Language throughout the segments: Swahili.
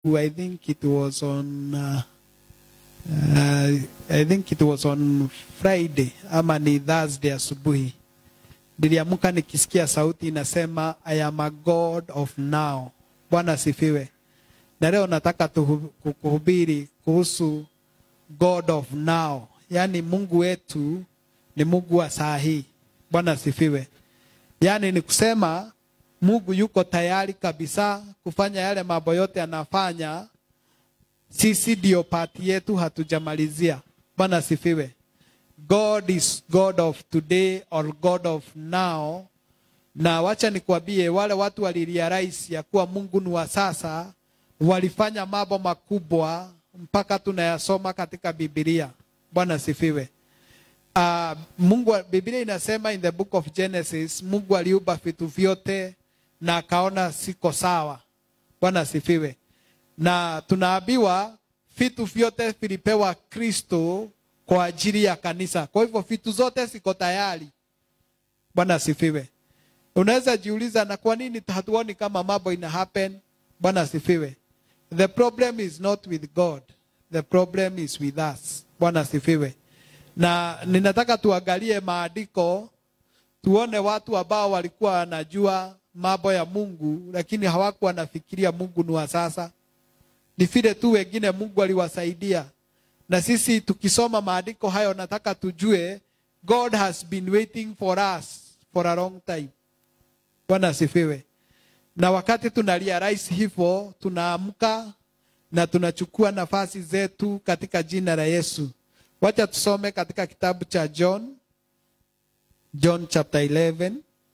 Mungu, I think it was on uh, uh, I think it was on Friday ama ni Thursday asubuhi, niliamka nikisikia sauti inasema I am a God of now. Bwana asifiwe. Na leo nataka tuhu- kuhubiri kuhusu God of now, yaani Mungu wetu ni Mungu wa saa hii. Bwana asifiwe. Yaani ni kusema Mungu yuko tayari kabisa kufanya yale mambo yote anafanya. Sisi ndio pati yetu hatujamalizia. Bwana asifiwe. God is God of today or God of now. Na wacha nikwambie, wale watu walirealize ya kuwa Mungu ni wa sasa, walifanya mambo makubwa mpaka tunayasoma katika Biblia. Bwana asifiwe. Uh, Mungu Biblia inasema in the book of Genesis, Mungu aliumba vitu vyote na akaona siko sawa. Bwana asifiwe. Na tunaambiwa vitu vyote vilipewa Kristo kwa ajili ya kanisa. Kwa hivyo vitu zote ziko tayari. Bwana asifiwe. Unaweza jiuliza na kwa nini hatuoni kama mambo ina happen? Bwana asifiwe. The problem is not with God. The problem is with us. Bwana asifiwe. Na ninataka tuangalie maandiko tuone watu ambao walikuwa wanajua mambo ya Mungu lakini hawakuwa wanafikiria Mungu ni wa sasa. Ni vile tu wengine Mungu aliwasaidia. Na sisi tukisoma maandiko hayo nataka tujue God has been waiting for us for a long time. Bwana asifiwe. Na wakati tuna realize hivyo, tunaamka na tunachukua nafasi zetu katika jina la Yesu. Wacha tusome katika kitabu cha John, John chapter 11.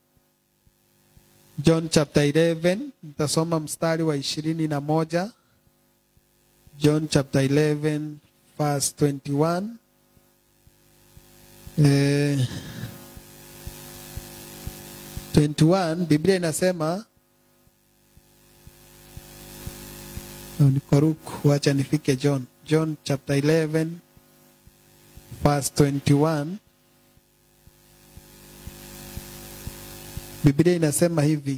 John chapter 11, nitasoma mstari wa ishirini na moja. John chapter 11 verse 21. Eh, 21 Biblia inasema Oh, niko ruku, wacha nifike John. John chapter 11 verse 21. Biblia inasema hivi.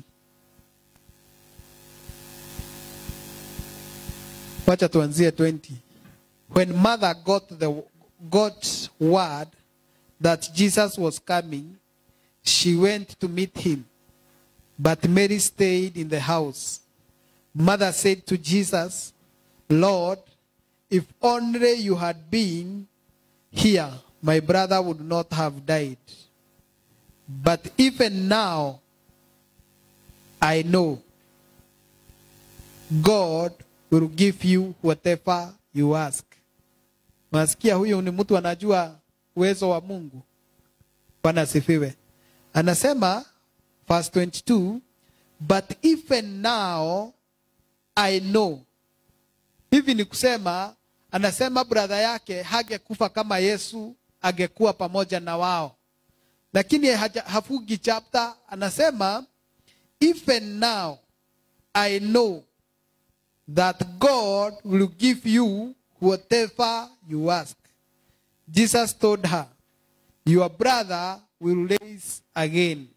Wacha tuanzie 20. When mother got the got word that Jesus was coming, she went to meet him. But Mary stayed in the house. Mother said to Jesus, Lord, if only you had been here, my brother would not have died. But even now, I know God will give you whatever you ask. Nasikia huyu ni mtu anajua uwezo wa Mungu. Bwana asifiwe. Anasema verse 22, but even now I know. Hivi ni kusema, anasema brother yake hangekufa kama Yesu angekuwa pamoja na wao, lakini haja- hafugi chapter, anasema even now I know that God will give you whatever you ask. Jesus told her, Your brother will raise again.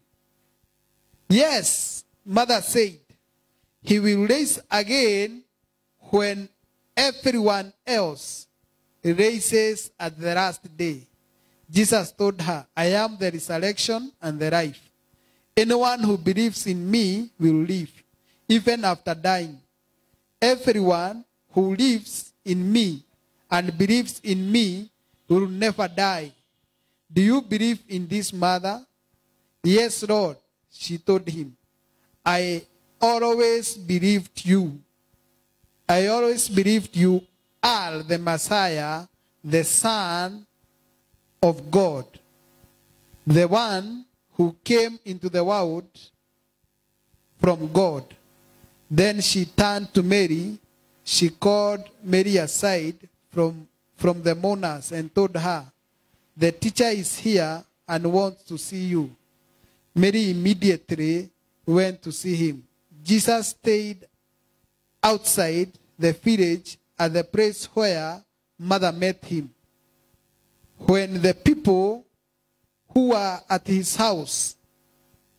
Yes, mother said, He will raise again when everyone else raises at the last day. Jesus told her, I am the resurrection and the life. Anyone who believes in me will live, even after dying. Everyone who lives in me and believes in me will never die. Do you believe in this mother? Yes, Lord, she told him. I always believed you. I always believed you are the Messiah, the Son of God, the one who came into the world from God. Then she turned to Mary. She called Mary aside from, from the mourners and told her, The teacher is here and wants to see you. Mary immediately went to see him. Jesus stayed outside the village at the place where mother met him. When the people who were at his house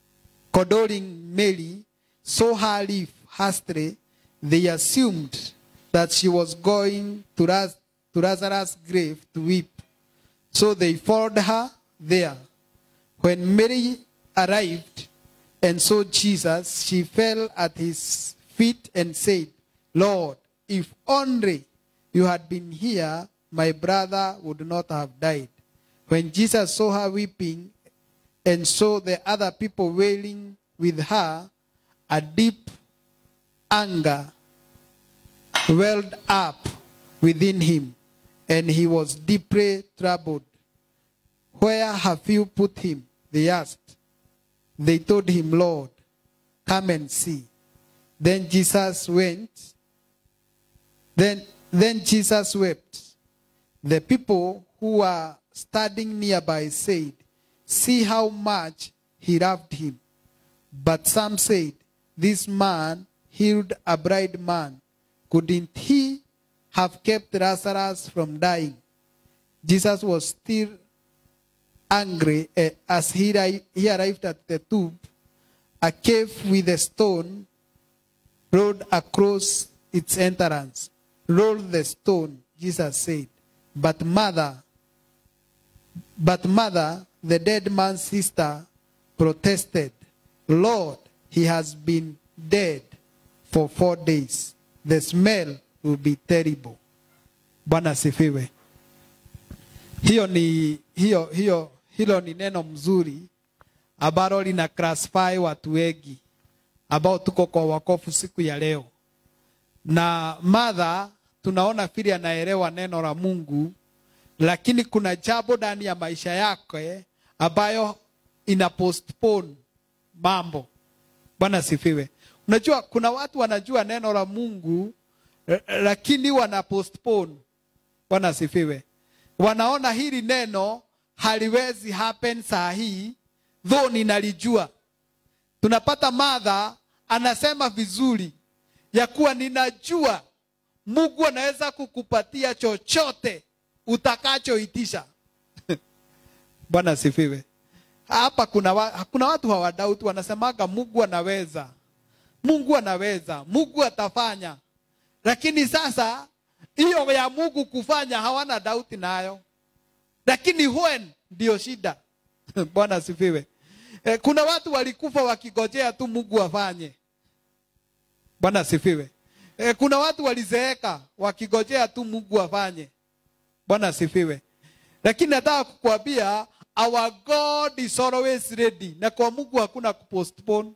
condoling Mary saw her leave hastily, they assumed that she was going to, Raz- to Lazarus' grave to weep. So they followed her there. When Mary arrived and saw Jesus, she fell at his feet and said, Lord, if only you had been here, my brother would not have died. When Jesus saw her weeping and saw the other people wailing with her, a deep anger welled up within him, and he was deeply troubled. Where have you put him? They asked. They told him, Lord, come and see. Then Jesus went. Then, then Jesus wept. The people who were standing nearby said, See how much he loved him. But some said, This man healed a blind man. Couldn't he have kept Lazarus from dying? Jesus was still angry eh, as he, arri- he arrived at the tomb. A cave with a stone rolled across its entrance. Roll the stone, Jesus said. But mother, but mother, the dead man's sister, protested, Lord, he has been dead for four days. The smell will be terrible. Bwana asifiwe. Hiyo ni hiyo hiyo hilo ni neno mzuri ambalo lina classify watu wengi ambao tuko kwa wakofu siku ya leo. Na Martha tunaona vile anaelewa neno la Mungu, lakini kuna jambo ndani ya maisha yake ambayo ina postpone mambo. Bwana sifiwe. Unajua kuna watu wanajua neno la Mungu eh, lakini wana postpone. Bwana sifiwe. Wanaona hili neno haliwezi happen saa hii, though ninalijua. Tunapata Martha anasema vizuri ya kuwa ninajua Mungu anaweza kukupatia chochote utakachoitisha. Bwana asifiwe. Hapa kuna, wa, kuna watu hawadauti wanasemaga Mungu anaweza, Mungu anaweza, Mungu atafanya, lakini sasa hiyo ya Mungu kufanya hawana dauti nayo, lakini when ndio shida. Bwana asifiwe. Eh, kuna watu walikufa wakigojea tu Mungu afanye. Bwana asifiwe. Eh, kuna watu walizeeka wakigojea tu Mungu afanye. Bwana asifiwe. Lakini nataka kukuambia our God is always ready, na kwa Mungu hakuna kupostpone.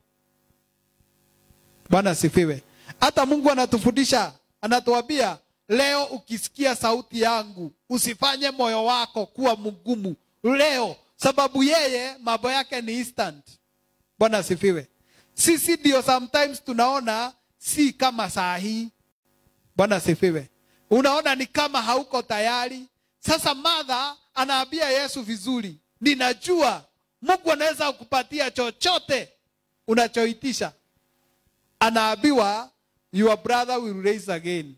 Bwana asifiwe. Hata Mungu anatufundisha, anatuambia leo, ukisikia sauti yangu usifanye moyo wako kuwa mgumu leo, sababu yeye mambo yake ni instant. Bwana asifiwe. Sisi ndio sometimes tunaona si kama saa hii. Bwana asifiwe. Unaona ni kama hauko tayari. Sasa Martha anaambia Yesu vizuri, ninajua Mungu anaweza kukupatia chochote unachoitisha. Anaambiwa your brother will rise again,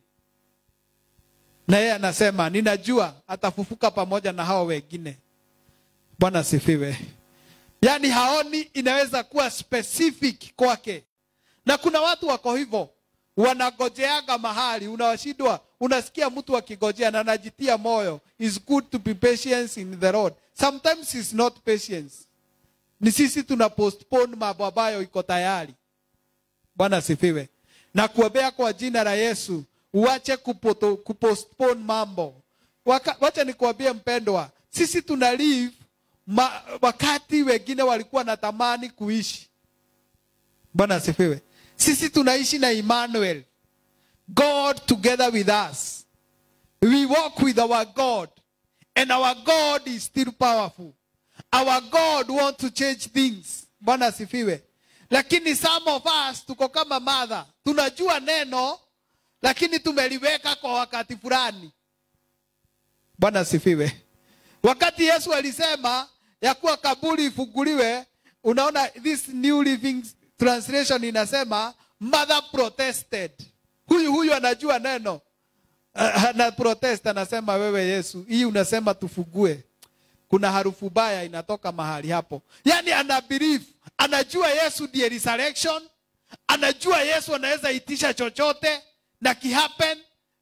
na yeye anasema ninajua atafufuka pamoja na hao wengine. Bwana asifiwe. Yaani haoni inaweza kuwa specific kwake, na kuna watu wako hivyo wanagojeaga mahali, unawashindwa. Unasikia mtu akigojea na anajitia moyo, is good to be patient in the Lord. Sometimes it's not patience, ni sisi tuna postpone mambo ambayo iko tayari. Bwana asifiwe. Na kuombea kwa jina la Yesu, uache kupoto, kupostpone mambo. Waka, wacha nikuambie mpendwa, sisi tuna live ma, wakati wengine walikuwa na tamani kuishi. Bwana asifiwe. Sisi tunaishi na Emmanuel, God together with us. We walk with our God, and our God is still powerful. Our God want to change things. Bwana asifiwe. Lakini some of us tuko kama Martha, tunajua neno lakini tumeliweka kwa wakati fulani. Bwana asifiwe. Wakati Yesu alisema ya kuwa kaburi ifunguliwe, unaona this New Living Translation inasema mother protested. Huyu huyu anajua neno ana protest, anasema wewe Yesu, hii unasema tufugue, kuna harufu baya inatoka mahali hapo. Yani ana believe, anajua Yesu ndiye resurrection, anajua Yesu anaweza itisha chochote na kihappen,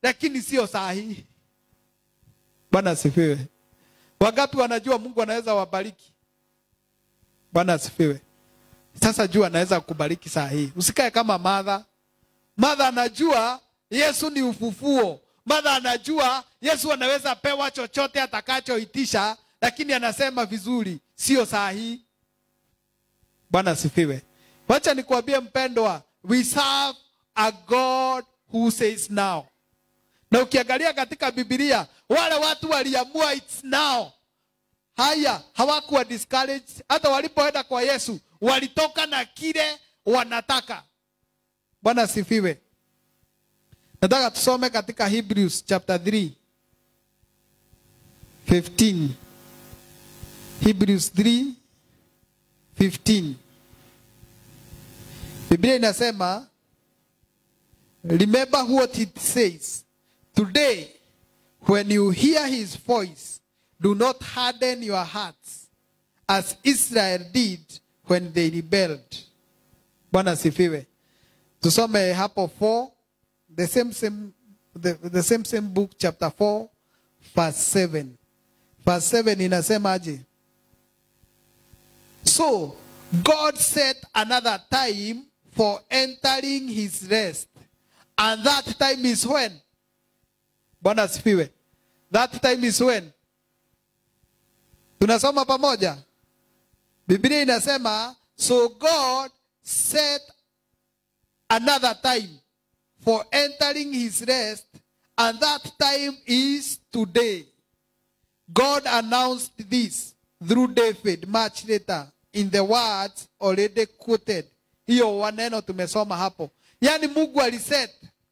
lakini sio saa hii bwana asifiwe wangapi wanajua mungu anaweza wabariki bwana asifiwe sasa jua anaweza kubariki saa hii usikae kama madha madha anajua yesu ni ufufuo madha anajua yesu anaweza pewa chochote atakachoitisha lakini anasema vizuri sio saa hii bwana asifiwe wacha nikuambie mpendwa we serve a god who says now na ukiangalia katika bibilia wale watu waliamua its now haya hawakuwa discouraged hata walipoenda kwa yesu walitoka na kile wanataka bwana asifiwe nataka tusome katika hebrews chapter 3 15 hebrews 3 15 biblia inasema remember what it says today when you hear his voice do not harden your hearts as israel did when they rebelled bwana asifiwe tusome hapo 4 the same same the, the same same book chapter 4 verse 7 verse 7 inasemaje so god set another time for entering his rest and that time is when bwana asifiwe that time is when tunasoma pamoja biblia inasema so god set another time for entering his rest and that time is today god announced this through david much later in the words already quoted hiyo waneno tumesoma hapo yaani mungu aliset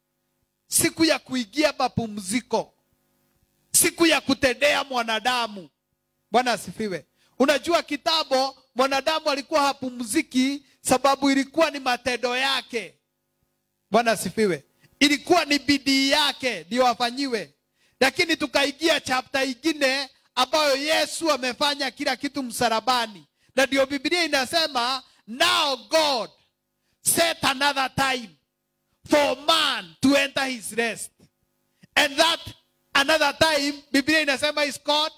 siku ya kuingia mapumziko siku ya kutendea mwanadamu bwana asifiwe unajua kitambo mwanadamu alikuwa hapumziki sababu ilikuwa ni matendo yake bwana asifiwe ilikuwa ni bidii yake ndio afanyiwe lakini tukaingia chapta ingine ambayo yesu amefanya kila kitu msalabani na ndio biblia inasema now god set another time for man to enter his rest and that another time biblia inasema is called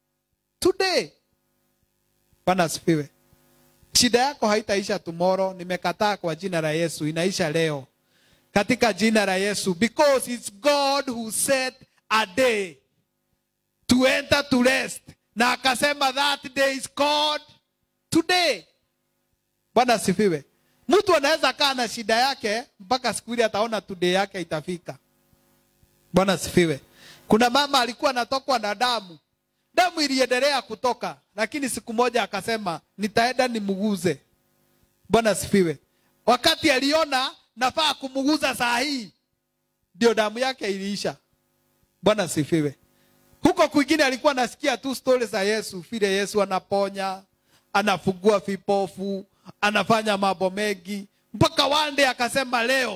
today bwana asifiwe shida yako haitaisha tomorrow nimekataa kwa jina la yesu inaisha leo katika jina la yesu because it's god who set a day to enter to rest na akasema that day is called today bwana asifiwe mtu anaweza kaa na shida yake mpaka siku ile ataona today yake itafika bwana asifiwe kuna mama alikuwa anatokwa na damu damu iliendelea kutoka lakini siku moja akasema nitaenda nimuguze bwana asifiwe wakati aliona nafaa kumuguza saa hii ndio damu yake iliisha bwana asifiwe huko kwingine alikuwa anasikia tu stori za yesu vile yesu anaponya anafungua vipofu anafanya mambo mengi mpaka wande akasema leo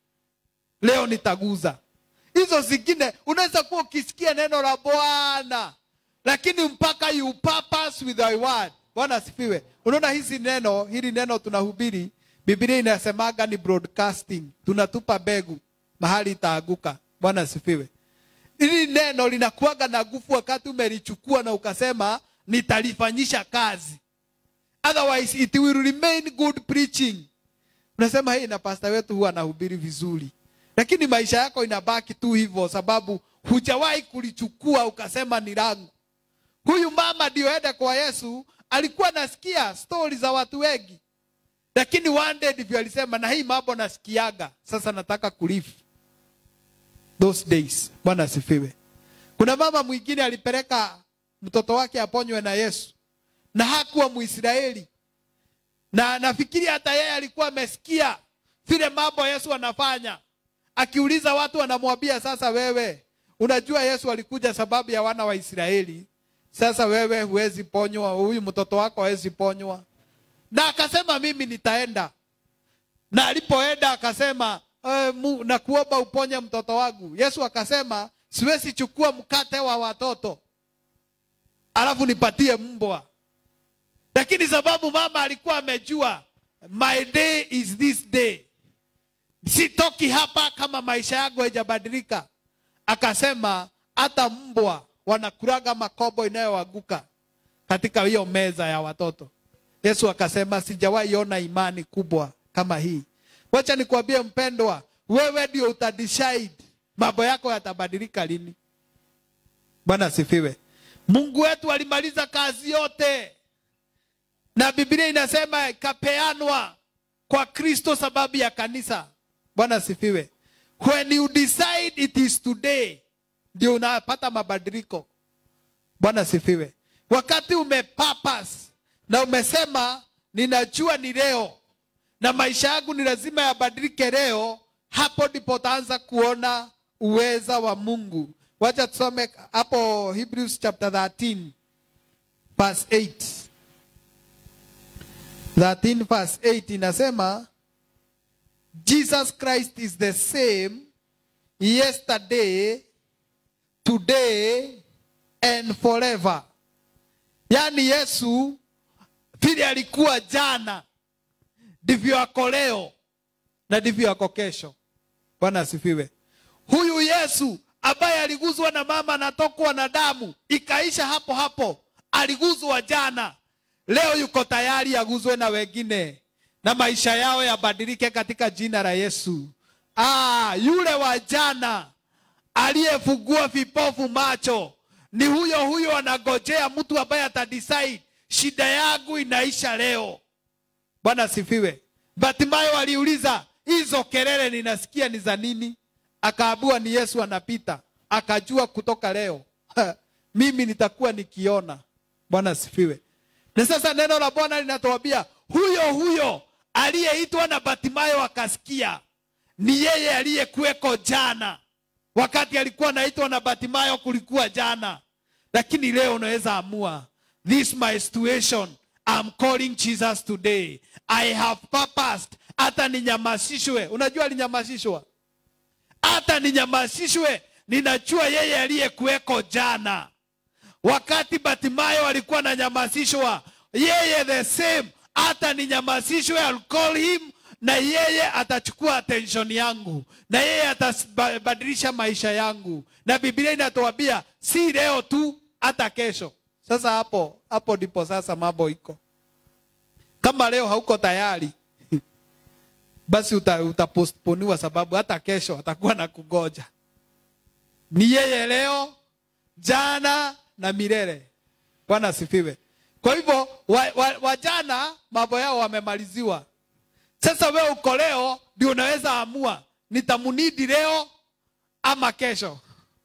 leo nitaguza hizo zingine unaweza kuwa ukisikia neno la bwana lakini mpaka you purpose with thy word bwana asifiwe unaona hizi neno hili neno tunahubiri biblia inasemaga ni broadcasting tunatupa mbegu mahali itaanguka bwana asifiwe hili neno linakuaga na nguvu wakati umelichukua na ukasema nitalifanyisha kazi otherwise it will remain good preaching unasema hii na pasta wetu huwa anahubiri vizuri lakini maisha yako inabaki tu hivyo sababu hujawahi kulichukua ukasema ni langu huyu mama ndio ende kwa yesu alikuwa nasikia stori za watu wengi lakini one day ndivyo alisema na hii mambo nasikiaga sasa nataka kulive those days bwana asifiwe kuna mama mwingine alipeleka mtoto wake aponywe na yesu na hakuwa mwisraeli na nafikiri hata yeye alikuwa amesikia vile mambo yesu anafanya akiuliza watu wanamwambia sasa wewe unajua yesu alikuja sababu ya wana wa israeli sasa wewe huwezi ponywa huyu mtoto wako hawezi ponywa na akasema mimi nitaenda na alipoenda akasema e, na kuomba uponye mtoto wangu yesu akasema siwezi chukua mkate wa watoto alafu nipatie mbwa lakini sababu mama alikuwa amejua my day is this day sitoki hapa kama maisha yangu haijabadilika akasema hata mbwa wanakuraga makobo inayoanguka katika hiyo meza ya watoto yesu akasema sijawahi ona imani kubwa kama hii wacha nikuambie mpendwa wewe ndio utadecide mambo yako yatabadilika lini bwana asifiwe mungu wetu alimaliza kazi yote na biblia inasema ikapeanwa kwa kristo sababu ya kanisa bwana asifiwe when you decide it is today ndio unapata mabadiliko bwana asifiwe wakati umepapas na umesema ninajua ni leo na maisha yangu ni lazima yabadilike leo hapo ndipo utaanza kuona uweza wa mungu wacha tusome hapo hebrews chapter 13 verse 8 13 verse 8 inasema jesus christ is the same yesterday today and forever yaani yesu vile alikuwa jana ndivyo ako leo na ndivyo ako kesho bwana asifiwe huyu yesu ambaye aliguzwa na mama anatokwa na damu ikaisha hapo hapo aliguzwa jana leo yuko tayari aguzwe na wengine na maisha yao yabadilike katika jina la yesu ah, yule wa jana aliyefungua vipofu macho ni huyo huyo anagojea mtu ambaye atadecide shida yangu inaisha leo bwana asifiwe batimayo aliuliza hizo kelele ninasikia ni za nini akaambiwa ni yesu anapita akajua kutoka leo mimi nitakuwa nikiona bwana asifiwe na sasa neno la bwana linatuambia huyo huyo aliyeitwa na batimayo akasikia ni yeye aliyekuweko jana wakati alikuwa anaitwa na batimayo kulikuwa jana lakini leo unaweza amua this my situation I'm calling Jesus today I have purposed hata ninyamasishwe unajua alinyamashishwa hata ninyamasishwe ninajua yeye aliyekuweko jana wakati batimayo alikuwa ananyamasishwa yeye the same hata ninyamasishwe I'll call him na yeye atachukua attention yangu na yeye atabadilisha maisha yangu na biblia inatuambia si leo tu hata kesho sasa hapo hapo ndipo sasa mambo iko kama leo hauko tayari basi uta, utapostponiwa sababu hata kesho atakuwa na kugoja ni yeye leo jana na milele bwana asifiwe kwa hivyo wajana wa, wa mambo yao wamemaliziwa sasa wewe uko leo ndio unaweza amua nitamunidi leo ama kesho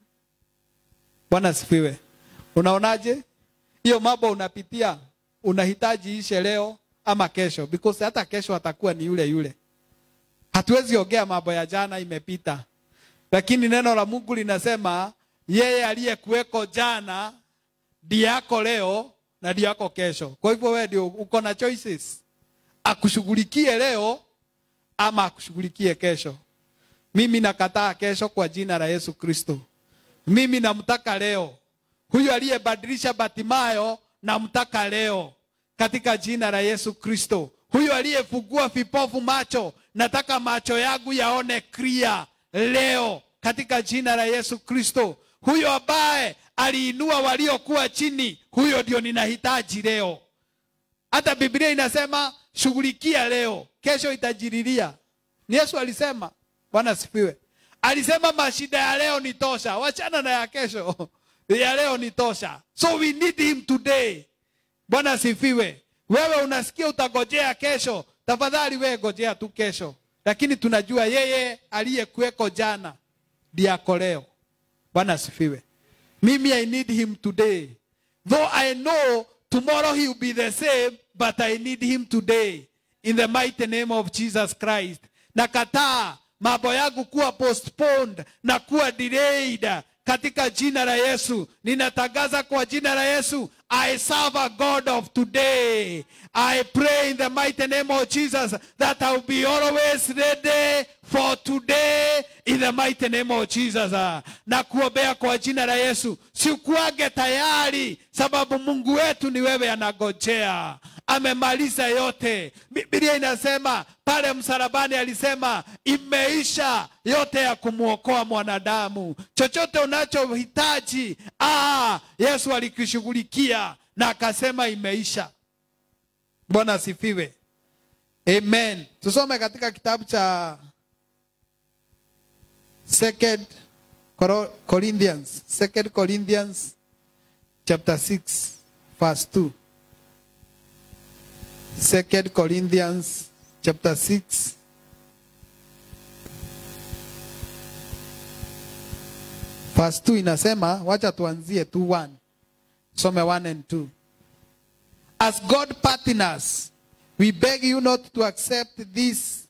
bwana asifiwe unaonaje hiyo mambo unapitia unahitaji ishe leo ama kesho because hata kesho atakuwa ni yule yule hatuwezi ongea mambo ya jana imepita lakini neno la mungu linasema yeye aliyekuweko jana ndiye yako leo na ndiye yako kesho kwa hivyo wewe ndio uko na choices akushughulikie leo ama akushughulikie kesho mimi nakataa kesho kwa jina la yesu kristo mimi namtaka leo huyu aliyebadilisha batimayo namtaka leo katika jina la yesu kristo huyu aliyefungua vipofu macho nataka macho yangu yaone clear leo katika jina la yesu kristo huyo ambaye aliinua waliokuwa chini huyo ndio ninahitaji leo hata biblia inasema shughulikia leo kesho itajiriria ni yesu alisema bwana sifiwe alisema mashida ya leo ni tosha wachana na ya kesho ya leo ni tosha so we need him today bwana sifiwe wewe unasikia utagojea kesho tafadhali wewe gojea tu kesho lakini tunajua yeye aliyekuweko jana ndiye ako leo bwana asifiwe mimi i need him today though i know tomorrow he will be the same but i need him today in the mighty name of jesus christ nakataa mambo yangu kuwa postponed na kuwa delayed katika jina la yesu ninatangaza kwa jina la yesu I serve a God of today. I pray in the mighty name of Jesus that I will be always ready for today in the mighty name of Jesus. Na kuombea kwa jina la Yesu, sikuage tayari sababu Mungu wetu ni wewe anagojea. amemaliza yote biblia inasema pale msalabani alisema imeisha yote ya kumwokoa mwanadamu chochote unachohitaji ah, yesu alikishughulikia na akasema imeisha bwana asifiwe amen tusome katika kitabu cha second Coro- corinthians second corinthians chapter 6 verse 2 second corinthians chapter 6 verse 2 inasema wacha tuanzie 2 1 some 1 and 2 as god partners we beg you not to accept this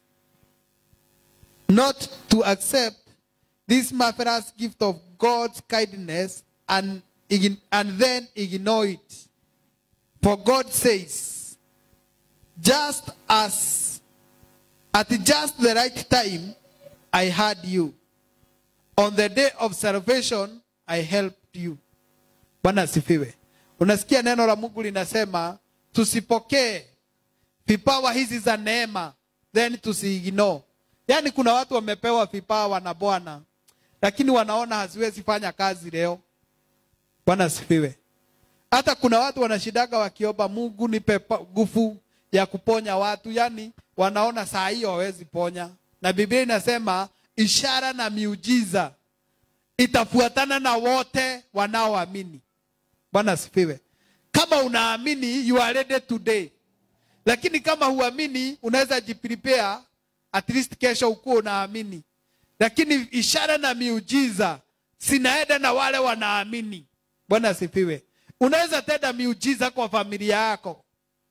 not to accept this marvelous gift of god's kindness and, ign- and then ignore it for god says just as at just the right time i heard you on the day of salvation i helped you bwana asifiwe unasikia neno la mungu linasema tusipokee vipawa hizi za neema then tusiignore yaani kuna watu wamepewa vipawa na bwana lakini wanaona haziwezi fanya kazi leo bwana asifiwe hata kuna watu wanashidaga wakiomba mungu nipe pa- nguvu ya kuponya watu yani wanaona saa hiyo hawezi ponya na biblia inasema ishara na miujiza itafuatana na wote wanaoamini bwana asifiwe kama unaamini you are ready today lakini kama huamini unaweza jiprepare at least kesho ukuwa unaamini lakini ishara na miujiza zinaenda na wale wanaamini bwana asifiwe unaweza tenda miujiza kwa familia yako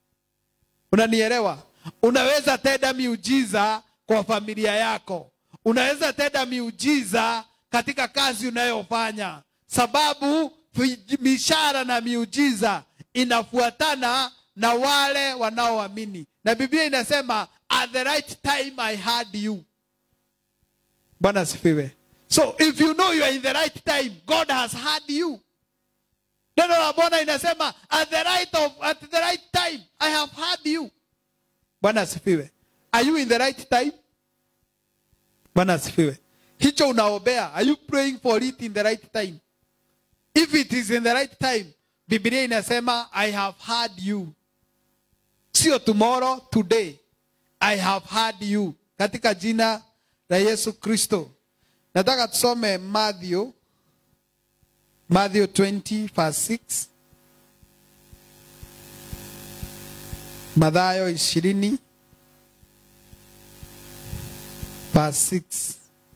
unanielewa unaweza tenda miujiza kwa familia yako unaweza tenda miujiza katika kazi unayofanya sababu vi- mishara na miujiza inafuatana na wale wanaoamini na biblia inasema at the right time i heard you bwana asifiwe so if you know you are in the right time god has heard you neno la bwana inasema at the right of, at the right time i have heard you bwana asifiwe are you in the right time bwana asifiwe hicho unaobea are you praying for it in the right time if it is in the right time biblia inasema i have heard you sio tomorrow today i have heard you katika jina la yesu kristo nataka tusome matthew matthew 20 verse 6 mathayo ishirini verse 6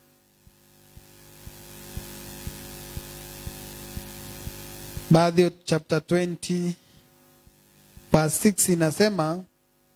matthew chapter 20 verse 6 inasema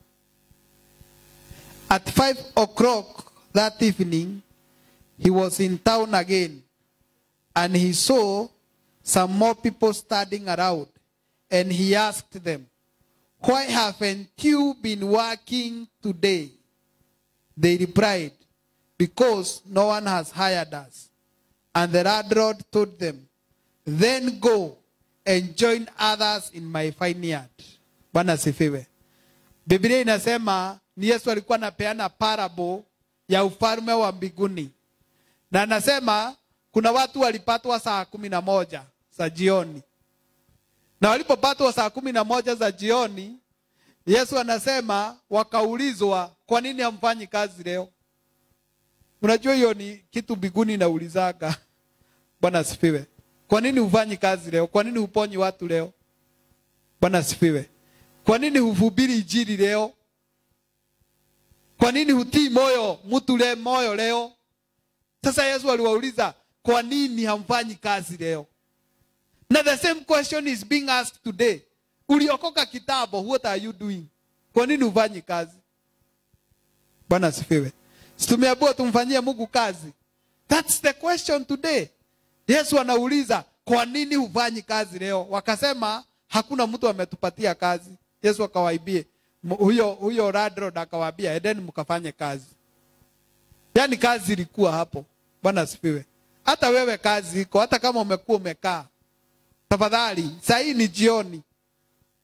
at 5 o'clock that evening he was in town again and he saw some more people standing around and he asked them why haven't you been working today they replied because no one has hired us and the landlord told them then go and join others in my vineyard bwana asifiwe biblia inasema ni yesu alikuwa anapeana parable ya ufalme wa mbinguni na anasema kuna watu walipatwa saa kumi na moja za jioni na walipopatwa saa kumi na moja za jioni yesu anasema wakaulizwa kwa nini hamfanyi kazi leo unajua hiyo ni kitu mbinguni inaulizaga bwana asifiwe kwa nini hufanyi kazi leo kwa nini huponyi watu leo bwana asifiwe kwa nini huvubiri ijiri leo kwa nini hutii moyo mtu le moyo leo sasa yesu aliwauliza kwa nini hamfanyi kazi leo na the same question is being asked today uliokoka kitambo what are you doing kwa nini hufanyi kazi bwana asifiwe Si tumeambiwa tumfanyie mungu kazi thats the question today yesu anauliza kwa nini hufanyi kazi leo wakasema hakuna mtu ametupatia kazi yesu akawaibie M- huyo huyo landlord akawaambia endeni mkafanye kazi yaani kazi ilikuwa hapo bwana asifiwe hata wewe kazi iko hata kama umekuwa umekaa tafadhali saa hii ni jioni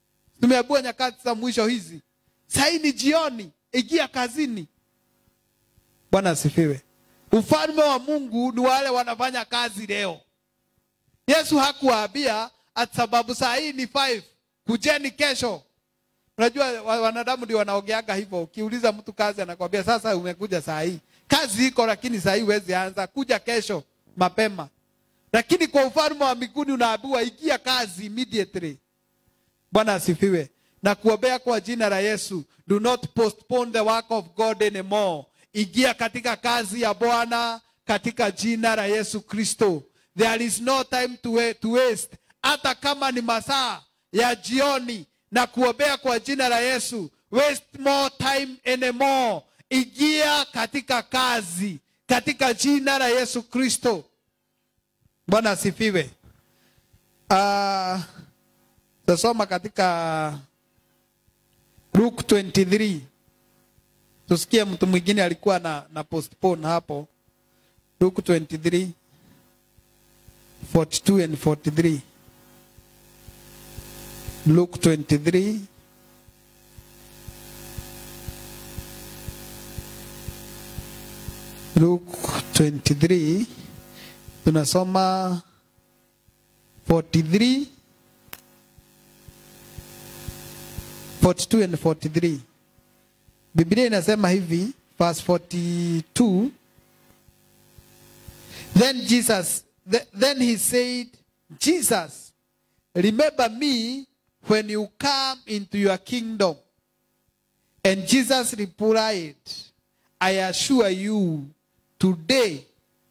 tumeambiwa nyakati za mwisho hizi sahii ni jioni ingia kazini bwana asifiwe ufalme wa mungu ni wale wanafanya kazi leo yesu hakuwaambia ati sababu saa hii ni five kujeni kesho unajua wa- wanadamu ndio wanaogeaga hivyo ukiuliza mtu kazi anakwambia sasa umekuja saa hii kazi iko lakini saa hii huwezi anza kuja kesho mapema lakini kwa ufalme wa mbinguni unaambiwa ingia kazi immediately bwana asifiwe na kuombea kwa jina la yesu do not postpone the work of god anymore ingia katika kazi ya bwana katika jina la yesu kristo there is no time to, wa- to waste hata kama ni masaa ya jioni na kuombea kwa jina la yesu waste more time anymore ingia katika kazi katika jina la yesu kristo bwana asifiwe uh, tasoma katika luke 23 tusikie mtu mwingine alikuwa na, na postpone hapo luke 23 42 and 43 luke 23 luke 23 tunasoma 43 42 and 43 biblia inasema hivi verse 42 then jesus th- then he said jesus remember me when you come into your kingdom and jesus replied i assure you today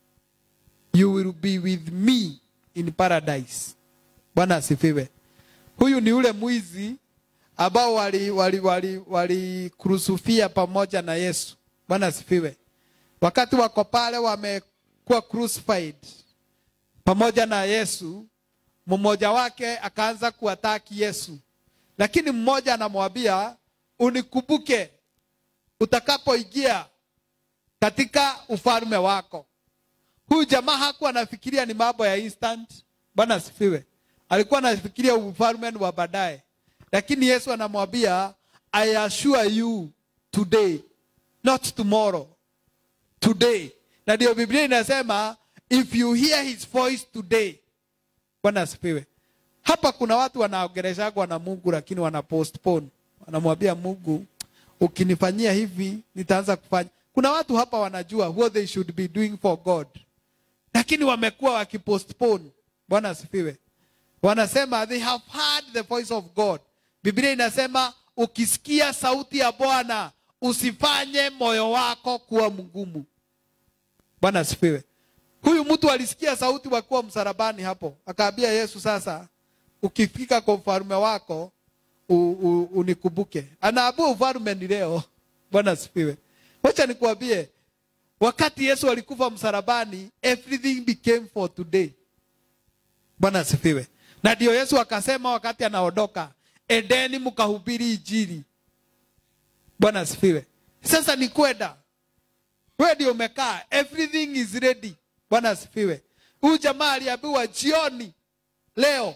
you will be with me in paradise bwana asifiwe huyu ni ule mwizi ambao walikurusufia wali, wali, wali kurusufia pamoja na yesu bwana asifiwe wakati wako pale wamekuwa crucified pamoja na yesu mmoja wake akaanza kuataki yesu lakini mmoja anamwambia unikumbuke utakapoingia katika ufalme wako huyu jamaa hakuwa anafikiria ni mambo ya instant bwana asifiwe alikuwa anafikiria ufalme ni wa baadaye lakini yesu anamwambia i assure you today not tomorrow today na ndio biblia inasema if you hear his voice today bwana asifiwe hapa kuna watu wanaongeleshagwa na mungu lakini wana postpone wanamwambia mungu ukinifanyia hivi nitaanza kufanya kuna watu hapa wanajua what they should be doing for god lakini wamekuwa wakipostpone bwana asifiwe wanasema they have heard the voice of god biblia inasema ukisikia sauti ya bwana usifanye moyo wako kuwa mgumu bwana asifiwe huyu mtu alisikia sauti wakuwa msalabani hapo akaambia yesu sasa ukifika kwa ufalme wako u, u, unikumbuke anaambua ufalme ni leo bwana asifiwe wacha nikuambie wakati yesu alikufa msalabani everything became for today bwana asifiwe na ndio yesu akasema wakati anaondoka edeni mkahubiri ijiri bwana asifiwe sasa ni kwenda wewe ndio umekaa everything is ready bwana asifiwe huyu jamaa aliambiwa jioni leo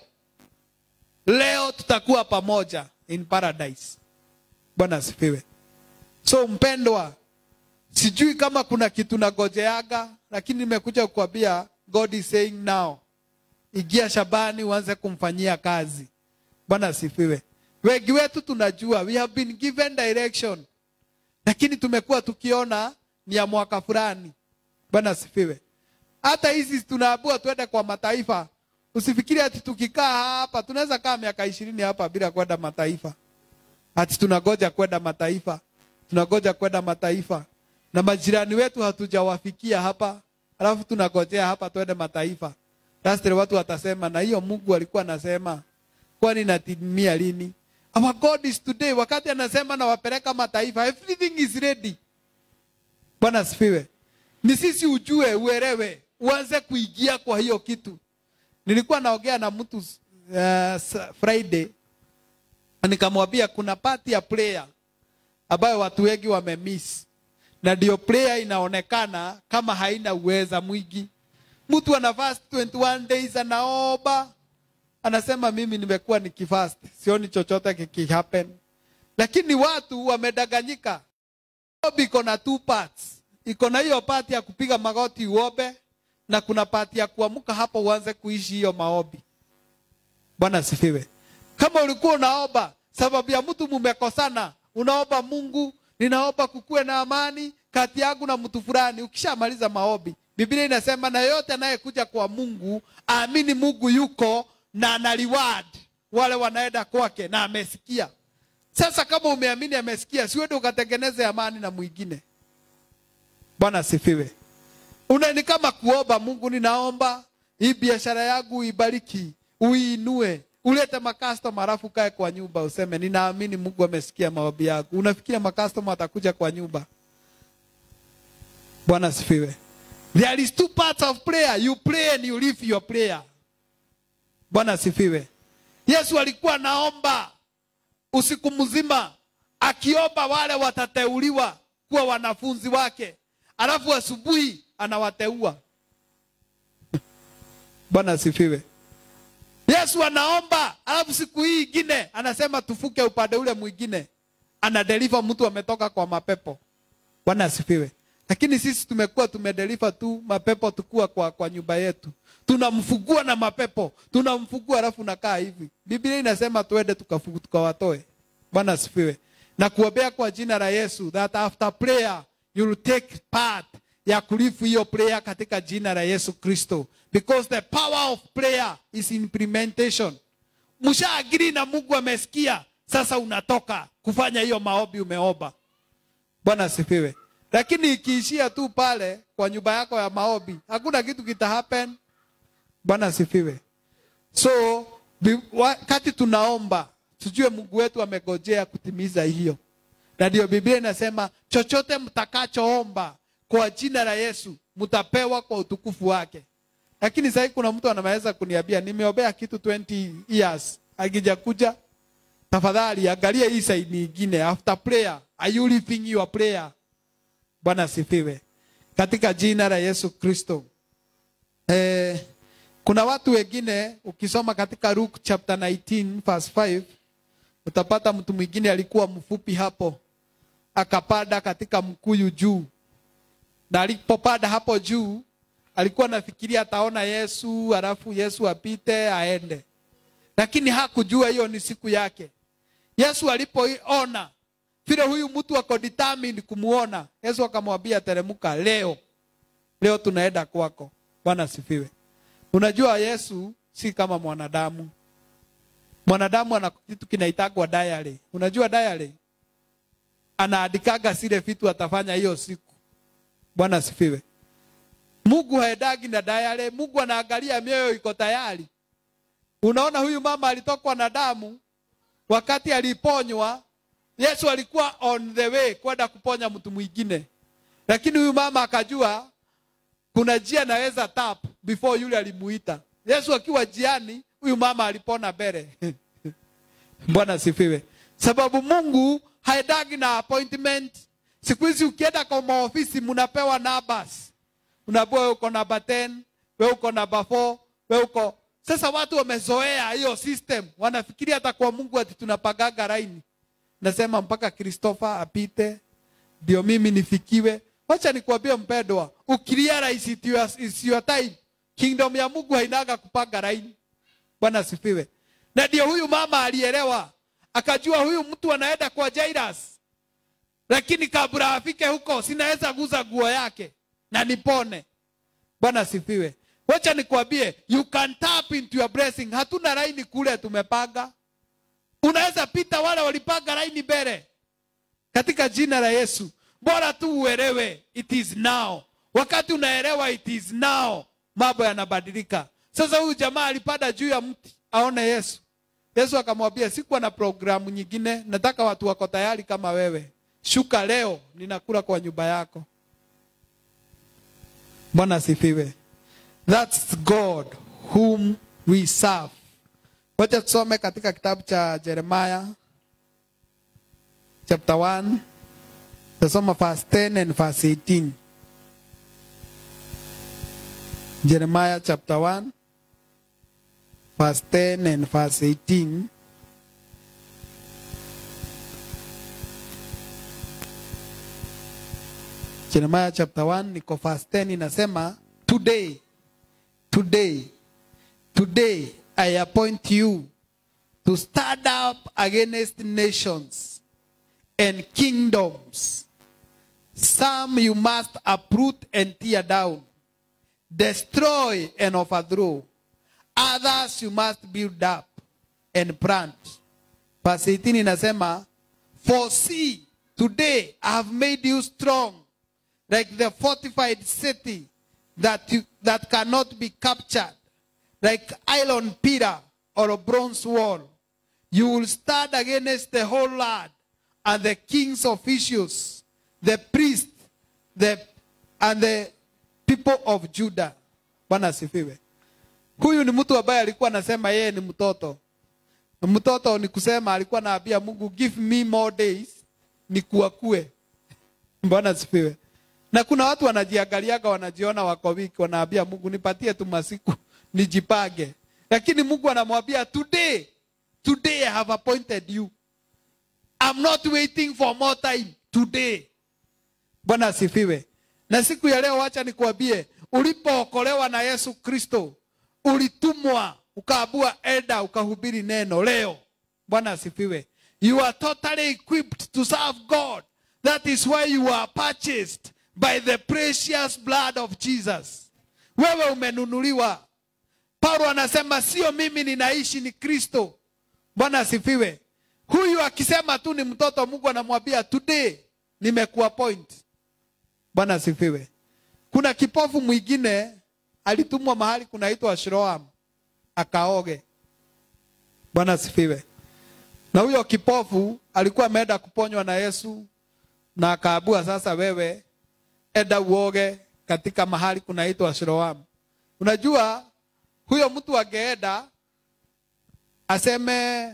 leo tutakuwa pamoja in paradise bwana asifiwe so mpendwa sijui kama kuna kitu nagojeaga lakini nimekuja kukwambia god is saying now ingia shabani uanze kumfanyia kazi bwana asifiwe wengi wetu tunajua we have been given direction lakini tumekuwa tukiona ni ya mwaka fulani bwana asifiwe hata hizi tunaabua twende kwa mataifa usifikiri ati tukikaa hapa tunaweza kaa miaka ishirini hapa bila kwenda mataifa ati tunagoja kwenda mataifa tunagoja kwenda mataifa na majirani wetu hatujawafikia hapa alafu tunagojea hapa twende mataifa Lastly, watu watasema na hiyo mungu alikuwa anasema kwani natimia lini our god is today wakati anasema nawapeleka mataifa everything is ready bwana asifiwe ni sisi ujue uelewe uanze kuingia kwa hiyo kitu nilikuwa naongea na mtu uh, friday na nikamwambia kuna pati ya prayer ambayo watu wengi wamemiss na ndio prayer inaonekana kama haina uweza mwingi mtu ana fast 21 days anaomba anasema mimi nimekuwa nikifast, sioni chochote kikihappen. Lakini watu wamedanganyika. Maombi iko na two parts. Iko na hiyo part ya kupiga magoti uombe na kuna part ya kuamka hapo uanze kuishi hiyo maombi. Bwana asifiwe. Kama ulikuwa unaomba sababu ya mtu mumekosana, unaomba Mungu, ninaomba kukuwe na amani kati yangu na mtu fulani. Ukishamaliza maombi, Biblia inasema na yote anayekuja kwa Mungu aamini Mungu yuko na ana reward wale wanaenda kwake na amesikia. Sasa kama umeamini amesikia, siwende ukatengeneze amani na mwingine. Bwana asifiwe. Una ni kama kuomba Mungu, ninaomba hii biashara yangu ibariki, uiinue, ulete makastoma alafu kae kwa nyumba useme ninaamini Mungu amesikia maombi yangu. Unafikiria makastoma atakuja kwa nyumba? Bwana asifiwe. There is two parts of prayer. You pray and you live your prayer. Bwana asifiwe. Yesu alikuwa anaomba usiku mzima akiomba wale watateuliwa kuwa wanafunzi wake, alafu asubuhi anawateua. Bwana asifiwe. Yesu anaomba, alafu siku hii ingine anasema tufuke upande ule mwingine, anadeliver mtu ametoka kwa mapepo. Bwana asifiwe. Lakini sisi tumekuwa tumedeliver tu mapepo tukua kwa, kwa nyumba yetu, tunamfugua na mapepo, tunamfugua alafu nakaa hivi. Biblia inasema tuende tukafugu tukawatoe. Bwana asifiwe. Na kuombea kwa jina la Yesu that after prayer you will take part ya kulifu hiyo prayer katika jina la Yesu Kristo because the power of prayer is implementation. Mshaagiri na Mungu amesikia, sasa unatoka kufanya hiyo maombi umeomba. Bwana asifiwe. Lakini ikiishia tu pale kwa nyumba yako ya maombi, hakuna kitu kita happen. Bwana asifiwe. So bi- wakati tunaomba tujue Mungu wetu amegojea kutimiza hiyo, na ndio Biblia inasema chochote mtakachoomba kwa jina la Yesu mtapewa kwa utukufu wake. Lakini sasa kuna mtu anaweza kuniambia nimeombea kitu 20 years akijakuja. Tafadhali angalia hii side nyingine, after prayer are you living your prayer? Bwana asifiwe. Katika jina la Yesu Kristo. Eh, kuna watu wengine ukisoma katika Luke chapter 19 verse 5 utapata mtu mwingine alikuwa mfupi hapo akapanda katika mkuyu juu na alipopanda hapo juu alikuwa anafikiria ataona Yesu alafu Yesu apite aende, lakini hakujua hiyo ni siku yake. Yesu alipoona vile huyu mtu ako determined kumuona, Yesu akamwambia teremka, leo leo tunaenda kwako. Bwana asifiwe. Unajua Yesu si kama mwanadamu. Mwanadamu ana kitu kinaitagwa diary. Unajua diary? Anaandikaga zile vitu atafanya hiyo siku. Bwana asifiwe. Mungu haendagi na diary. Mungu anaangalia mioyo iko tayari. Unaona huyu mama alitokwa na damu wakati aliponywa. Yesu alikuwa on the way kwenda kuponya mtu mwingine, lakini huyu mama akajua kuna njia naweza tap before yule alimuita. Yesu akiwa jiani, huyu mama alipona mbele. Bwana asifiwe. Sababu Mungu haendagi na appointment. Siku hizi ukienda kwa maofisi mnapewa numbers. Unaambiwa wewe uko namba 10, wewe uko namba 4, wewe uko sasa watu wamezoea hiyo system, wanafikiria hata kwa Mungu ati tunapagaga laini. Nasema mpaka Christopher apite ndio mimi nifikiwe. Wacha nikwambie mpendwa, ukirealize it your, is your time. Kingdom ya Mungu hainaga kupanga laini. Bwana asifiwe. Na ndio huyu mama alielewa, akajua huyu mtu anaenda kwa Jairus, lakini kabla afike huko sinaweza guza nguo yake na nipone. Bwana asifiwe. Wacha nikwambie, you can tap into your blessing. Hatuna laini kule tumepanga. Unaweza pita wale walipanga laini mbele katika jina la Yesu. Bora tu uelewe it is now. Wakati unaelewa it is now, mambo yanabadilika. Sasa huyu jamaa alipanda juu ya mti aone Yesu. Yesu akamwambia, sikuwa na programu nyingine, nataka watu wako tayari kama wewe. Shuka leo, ninakula kwa nyumba yako. Bwana asifiwe. That's God whom we serve. Wacha tusome katika kitabu cha Jeremiah chapter 1. Tasoma verse 10 and verse 18. Jeremiah chapter 1 verse 10 and verse 18. Jeremiah chapter 1 niko verse 10 inasema today today today I appoint you to stand up against nations and kingdoms some you must uproot and tear down destroy and overthrow others you must build up and plant verse 18 inasema for see today I have made you strong like the fortified city that, you, that cannot be captured, like iron pillar or a bronze wall. You will stand against the whole land and the king's officials, the priests, the, and the people of Judah. Bwana asifiwe. Huyu ni mtu ambaye alikuwa anasema yeye ni mtoto. Mtoto ni kusema alikuwa anaambia Mungu, give me more days nikuakue. Bwana asifiwe. Na kuna watu wanajiangaliaga, wanajiona wako wiki, wanaambia Mungu nipatie tu masiku nijipage, lakini Mungu anamwambia today, today I have appointed you. I'm not waiting for more time today. Bwana asifiwe. Na siku ya leo, wacha nikuambie, ulipookolewa na Yesu Kristo, ulitumwa ukaabua eda, ukahubiri neno leo. Bwana asifiwe. You are totally equipped to serve God. That is why you are purchased by the precious blood of Jesus. Wewe umenunuliwa. Paulo anasema sio mimi ninaishi, ni Kristo. Bwana asifiwe. Huyu akisema tu ni mtoto, Mungu anamwambia today nimekuappoint. Bwana asifiwe. Kuna kipofu mwingine alitumwa mahali kunaitwa Shroam akaoge. Bwana asifiwe. Na huyo kipofu alikuwa ameenda kuponywa na Yesu na akaabua, sasa wewe enda uoge katika mahali kunaitwa Siloamu. Unajua huyo mtu angeenda aseme,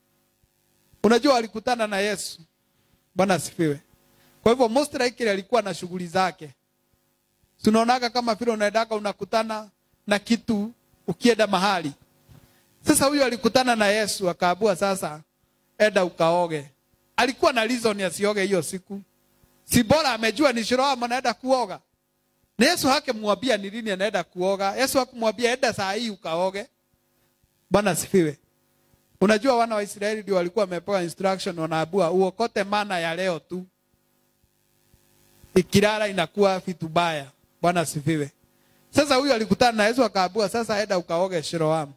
unajua alikutana na Yesu. Bwana asifiwe. Kwa hivyo most likely alikuwa na shughuli zake. Tunaonaga kama vile unaendaka unakutana na kitu ukienda mahali. Sasa huyo alikutana na Yesu akaabua, sasa enda ukaoge. Alikuwa na reason asioge hiyo siku si bora amejua ni Shlomo anaenda kuoga. Na Yesu hakumwambia ni lini anaenda kuoga. Yesu hakumwambia enda saa hii ukaoge. Bwana asifiwe. Unajua wana wa Israeli ndio walikuwa wamepewa instruction wanaabua uokote mana ya leo tu. Ikilala inakuwa vitu baya. Bwana asifiwe. Sasa huyu alikutana na Yesu akaabua sasa enda ukaoge Shlomo.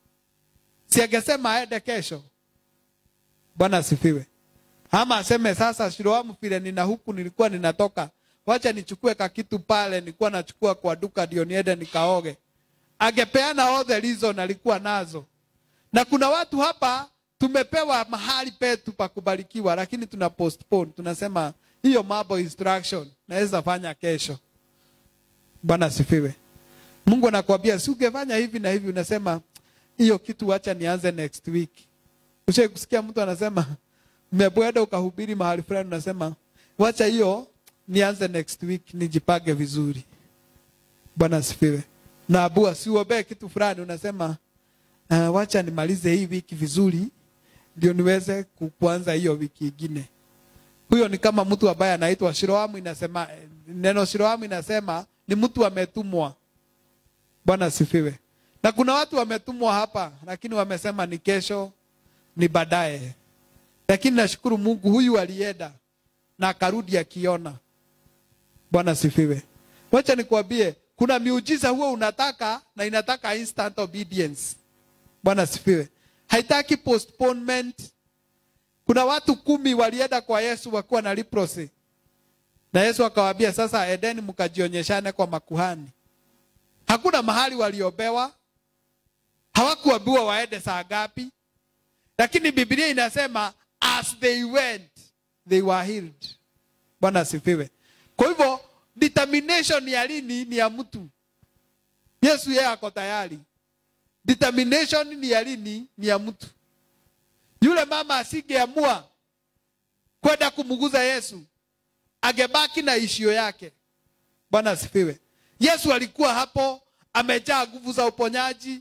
Si angesema aende kesho. Bwana asifiwe. Ama aseme sasa Shiloamu vile nina huku nilikuwa ninatoka. Wacha nichukue kakitu pale nilikuwa nachukua kwa duka ndio niende nikaoge. Angepeana all the reason alikuwa nazo. Na kuna watu hapa tumepewa mahali petu pa kubarikiwa lakini tuna postpone. Tunasema hiyo mambo instruction naweza fanya kesho. Bwana asifiwe. Mungu anakuambia si ungefanya hivi na hivi unasema hiyo kitu wacha nianze next week. Ushawahi kusikia mtu anasema umebweda ukahubiri mahali fulani, unasema wacha hiyo nianze next week, nijipage vizuri. Bwana asifiwe. Na abua siuombee kitu fulani, unasema uh, wacha nimalize hii wiki vizuri ndio niweze kuanza hiyo wiki ingine. Huyo ni kama mtu ambaye anaitwa Shiloamu. Inasema neno Shiloamu inasema ni mtu ametumwa. Bwana asifiwe. Na kuna watu wametumwa hapa, lakini wamesema ni kesho, ni baadaye. Lakini nashukuru Mungu, huyu alienda na akarudi akiona. Bwana sifiwe. Wacha nikwambie, kuna miujiza huo unataka na inataka instant obedience. Bwana sifiwe. Haitaki postponement. Kuna watu kumi walienda kwa Yesu wakiwa na leprosy, na Yesu akawaambia sasa, edeni mkajionyeshane kwa makuhani. Hakuna mahali waliobewa, hawakuambiwa waende saa ngapi, lakini Biblia inasema as they went they were healed. Bwana asifiwe. Kwa hivyo determination ya lini ni ya mtu. Yesu yeye ako tayari. Determination ni ya lini ni ya mtu. Yule mama asingeamua kwenda kumguza Yesu, angebaki na ishio yake. Bwana asifiwe. Yesu alikuwa hapo amejaa nguvu za uponyaji,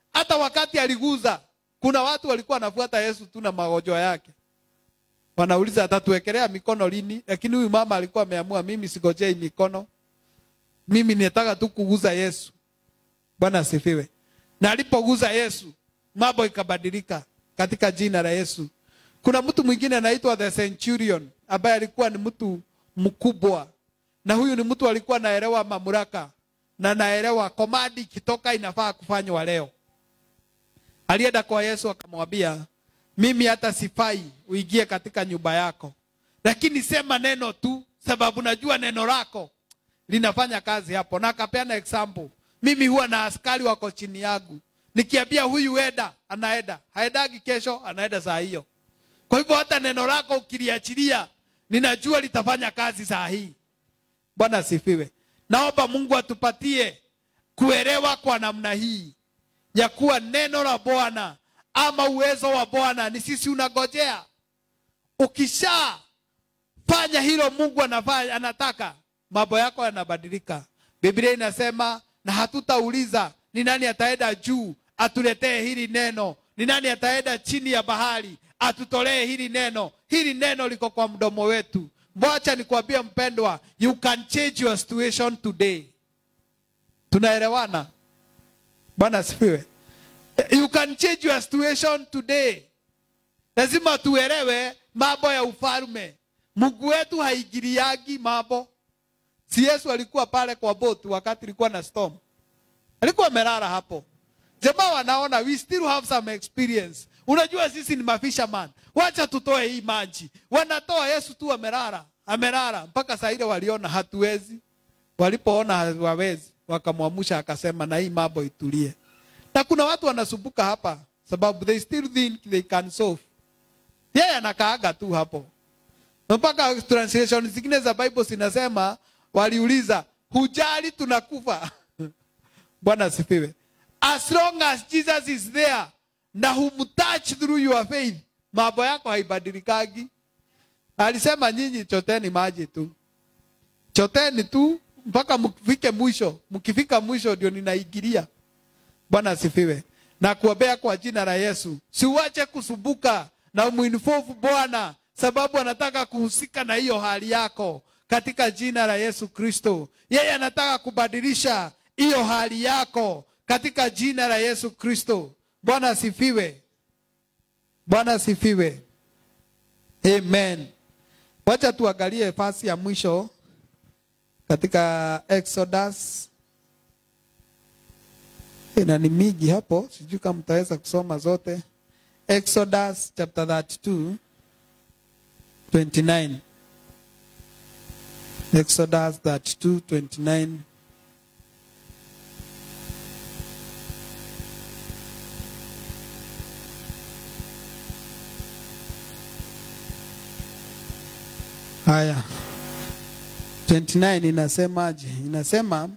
hata wakati aliguza kuna watu walikuwa wanafuata yesu tu na magonjwa yake wanauliza atatuwekelea mikono lini lakini huyu mama alikuwa ameamua mimi sigojei mikono mimi nataka tu kuguza yesu bwana asifiwe na alipoguza yesu mambo ikabadilika katika jina la yesu kuna mtu mwingine anaitwa the centurion ambaye alikuwa ni mtu mkubwa na huyu ni mtu alikuwa anaelewa mamlaka na naelewa komandi ikitoka inafaa kufanywa leo alienda kwa yesu akamwambia mimi hata sifai uingie katika nyumba yako lakini sema neno tu sababu najua neno lako linafanya kazi hapo na akapeana example mimi huwa na askari wako chini yangu nikiambia huyu enda anaenda haendagi kesho anaenda saa hiyo kwa hivyo hata neno lako ukiliachilia ninajua litafanya kazi saa hii bwana asifiwe naomba mungu atupatie kuelewa kwa namna hii ya kuwa neno la bwana ama uwezo wa bwana ni sisi unagojea ukishafanya hilo mungu anafanya, anataka mambo yako yanabadilika biblia inasema na hatutauliza ni nani ataenda juu atuletee hili neno ni nani ataenda chini ya bahari atutolee hili neno hili neno liko kwa mdomo wetu mwacha nikwambie mpendwa you can change your situation today tunaelewana bwana asifiwe you can change your situation today lazima tuelewe mambo ya ufalme mungu wetu haingiliagi mambo si yesu alikuwa pale kwa boat wakati ilikuwa na storm alikuwa amelala hapo jamaa wanaona we still have some experience unajua sisi ni mafisherman wacha tutoe hii maji wanatoa yesu tu amelala amelala mpaka saa ile waliona hatuwezi walipoona hawawezi wakamwamusha akasema na hii mambo itulie na kuna watu wanasumbuka hapa sababu they still think they can solve yeye anakaaga tu hapo mpaka translation zingine za bible zinasema waliuliza hujali tunakufa bwana asifiwe as long as jesus is there na humtouch through your faith mambo yako haibadilikagi alisema nyinyi choteni maji tu choteni tu mpaka mfike mwisho mkifika mwisho ndio ninaingilia bwana asifiwe na kuombea kwa jina la yesu siuache kusumbuka na umwinfofu bwana sababu anataka kuhusika na hiyo hali yako katika jina la yesu kristo yeye anataka kubadilisha hiyo hali yako katika jina la yesu kristo bwana asifiwe bwana asifiwe amen wacha tuangalie fasi ya mwisho katika exodus na ni miji hapo sijui kama mtaweza kusoma zote exodus chapter 32 29 exodus 32 29 haya 29 inasemaje inasema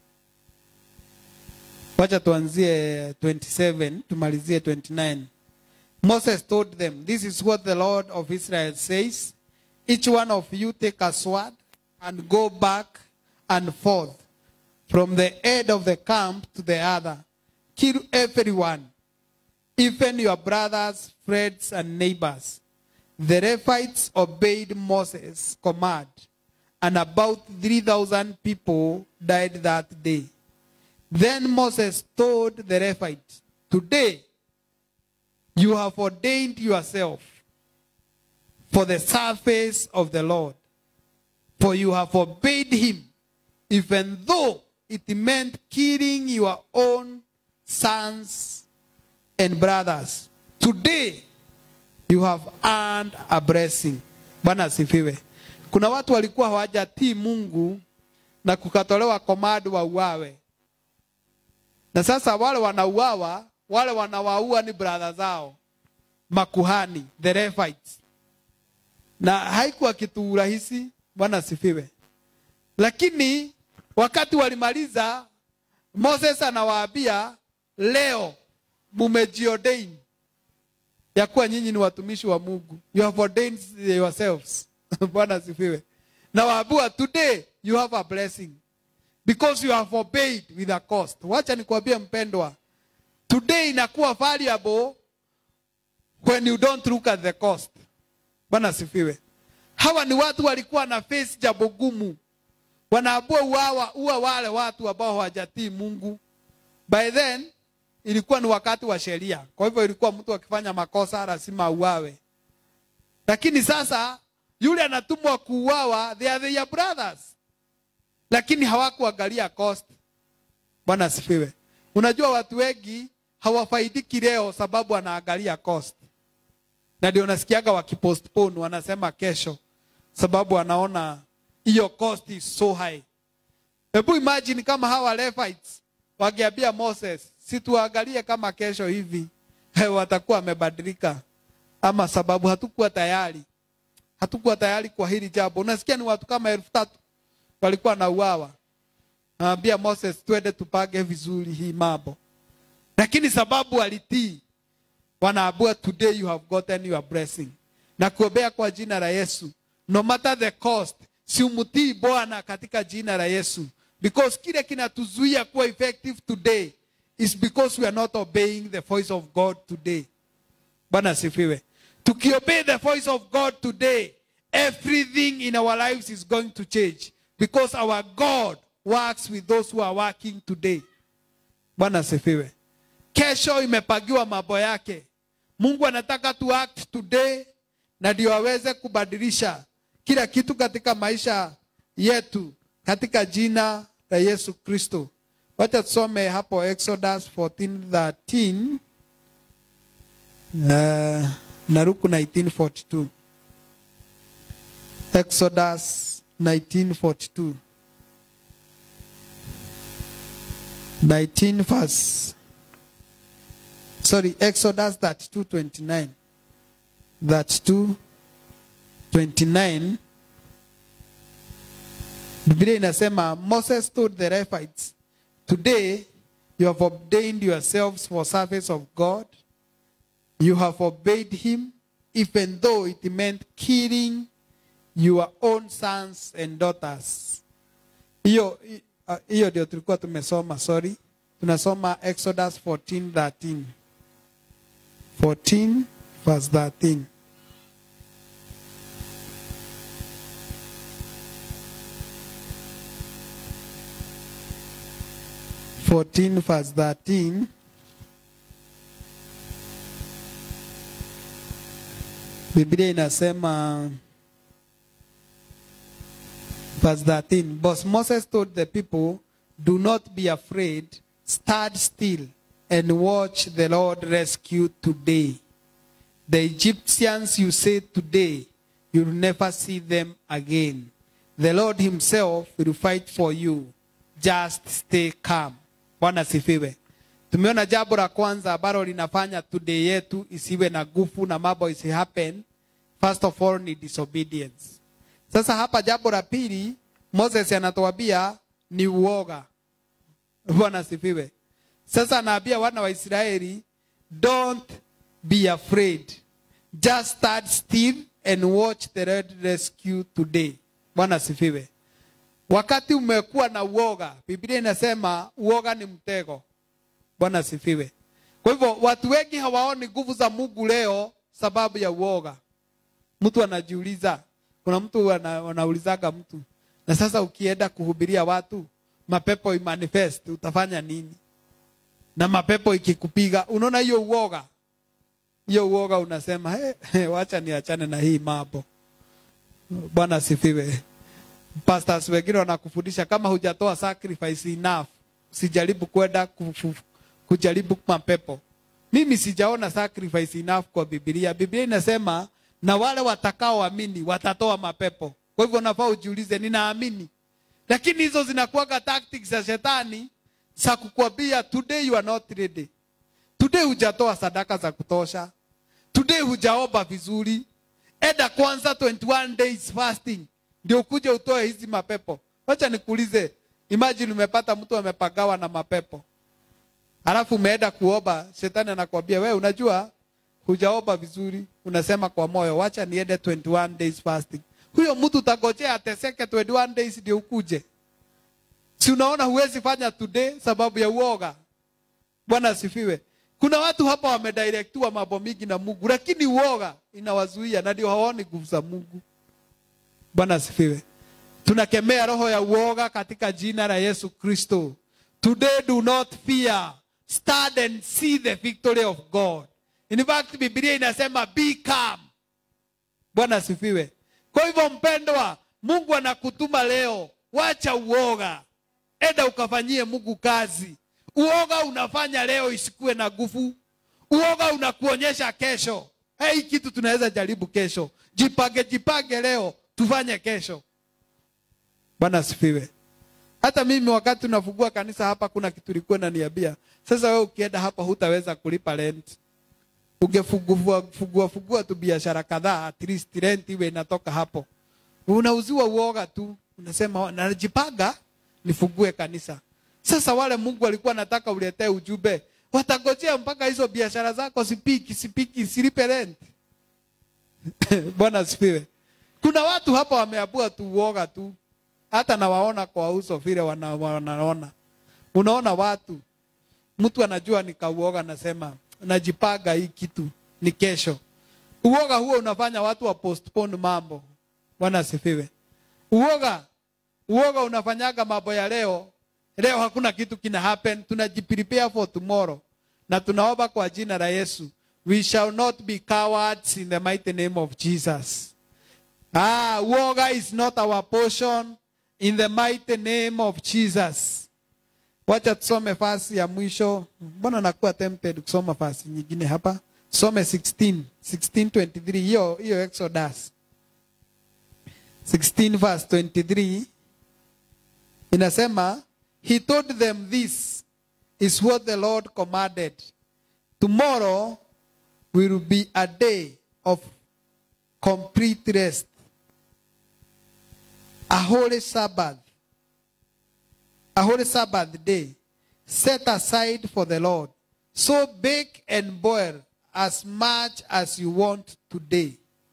wacha tuanzie 27 tumalizie 29 moses told them this is what the lord of israel says each one of you take a sword and go back and forth from the head of the camp to the other kill everyone even your brothers friends and neighbors the Rephites obeyed Moses' command, and about 3,000 people died that day. Then Moses told the Rephites, Today you have ordained yourself for the service of the Lord, for you have obeyed him, even though it meant killing your own sons and brothers. Today you have earned a blessing. Bwana asifiwe. Kuna watu walikuwa hawajatii Mungu na kukatolewa komando wauawe, na sasa wale wanauawa, wale wanawaua ni brother zao makuhani, the Levites, na haikuwa kitu rahisi. Bwana asifiwe. Lakini wakati walimaliza, Moses anawaambia leo mumejiodain ya kuwa nyinyi ni watumishi wa Mungu. You have ordained yourselves. Bwana asifiwe. Na waambiwa today you have a blessing because you have obeyed with a cost. Wacha nikwambie mpendwa, today inakuwa valuable when you don't look at the cost bwana sifiwe hawa ni watu walikuwa na face jambo gumu wanaambua uawa uwa wale watu ambao hawajatii mungu by then ilikuwa ni wakati wa sheria kwa hivyo ilikuwa mtu akifanya makosa lazima auawe lakini sasa yule anatumwa kuuawa they are their brothers lakini hawakuangalia cost bwana asifiwe unajua watu wengi hawafaidiki leo sababu wanaangalia cost na ndio nasikiaga wakipostpone wanasema kesho sababu wanaona hiyo cost is so high hebu imagine kama hawa Levites wangeambia Moses situangalie kama kesho hivi watakuwa wamebadilika ama sababu hatukuwa tayari hatukuwa tayari kwa hili jambo unasikia ni watu kama elfu tatu walikuwa na uawa naambia Moses twende tupange vizuri hii mambo lakini sababu alitii wanaambua today you have gotten your blessing na kuombea kwa jina la Yesu no matter the cost si umtii Bwana katika jina la Yesu because kile kinatuzuia kuwa effective today is because we are not obeying the voice of God today Bwana asifiwe tukiobey the voice of God today everything in our lives is going to change because our God works with those who are working today Bwana asifiwe kesho imepagiwa mambo yake mungu anataka tu act today na ndio aweze kubadilisha kila kitu katika maisha yetu katika jina la yesu kristo wacha tusome hapo exodus 14:13 uh, na ruku 1942 exodus 1942 19 verse sorry exodus 32 29 32 29 biblia inasema moses told the Levites, today you have ordained yourselves for service of god you have obeyed him even though it meant killing your own sons and daughters hiyo uh, hiyo ndio tulikuwa tumesoma sorry tunasoma exodus 14 13 14 verse 13 14 verse 13 Biblia inasema verse 13 but Moses told the people do not be afraid stand still and watch the Lord rescue today the Egyptians you say today you'll never see them again the Lord himself will fight for you just stay calm bwana sifiwe tumeona jambo la kwanza ambalo linafanya today yetu isiwe na nguvu na mambo isi happen first of all ni disobedience sasa hapa jambo la pili moses anatuambia ni uoga bwana sifiwe sasa anaambia wana wa israeli don't be afraid just stand still and watch the Lord rescue today bwana sifiwe wakati umekuwa na uoga biblia inasema uoga ni mtego bwana sifiwe kwa hivyo watu wengi hawaoni nguvu za mungu leo sababu ya uoga mtu anajiuliza kuna mtu ana, anaulizaga mtu na sasa ukienda kuhubiria watu mapepo imanifest utafanya nini na mapepo ikikupiga unaona hiyo uoga hiyo uoga unasema hey, hey, wacha niachane na hii mambo bwana asifiwe pastors wengine wanakufundisha kama hujatoa sacrifice enough sijaribu kwenda kufu- kujaribu mapepo mimi sijaona sacrifice enough kwa biblia biblia inasema na wale watakaoamini watatoa mapepo kwa hivyo nafaa ujiulize ninaamini lakini hizo zinakuwaga tactics za shetani za kukwambia today you are not ready today hujatoa sadaka za kutosha today hujaomba vizuri enda kwanza 21 days fasting ndio ukuje utoe hizi mapepo wacha nikuulize imagine umepata mtu amepagawa na mapepo alafu umeenda kuomba shetani anakwambia wewe unajua hujaomba vizuri unasema kwa moyo wacha niende 21 days fasting huyo mtu utangojea ateseke 21 days ndio ukuje si unaona huwezi fanya today sababu ya uoga bwana asifiwe kuna watu hapa wamedirectiwa mambo mingi na mungu lakini uoga inawazuia na ndio hawaoni nguvu za mungu bwana asifiwe tunakemea roho ya uoga katika jina la yesu kristo today do not fear stand and see the victory of god in fact biblia inasema be calm bwana asifiwe kwa hivyo mpendwa mungu anakutuma leo wacha uoga enda ukafanyie mungu kazi uoga unafanya leo isikuwe na nguvu uoga unakuonyesha kesho hey, hii kitu tunaweza jaribu kesho jipange jipange leo tufanye kesho bwana asifiwe hata mimi wakati unafungua kanisa hapa kuna kitu ilikuwa naniambia sasa wewe ukienda hapa hutaweza kulipa rent ungefungua fungua fungua tu biashara kadhaa at least rent iwe inatoka hapo unauziwa uoga tu unasema najipanga nifungue kanisa sasa wale mungu alikuwa anataka uletee ujumbe watangojea mpaka hizo biashara zako sipiki sipiki silipe rent bwana asifiwe kuna watu hapa wameabua tu uoga tu hata nawaona kwa uso vile wana, wanaona unaona watu mtu anajua nikauoga nasema najipanga hii kitu ni kesho uoga huo unafanya watu wa postpone mambo bwana asifiwe uoga uoga unafanyaga mambo ya leo leo hakuna kitu kina happen tunajiprepare for tomorrow na tunaomba kwa jina la yesu we shall not be cowards in the mighty name of jesus ah uoga is not our portion in the mighty name of jesus wacha tusome fasi ya mwisho mbona nakuwa tempted kusoma fasi nyingine hapa some 16 1623 hiyo hiyo exodus 16 verse 23 inasema he told them this is what the lord commanded tomorrow will be a day of complete rest a holy sabbath a holy sabbath day set aside for the lord so bake and boil as much as you want today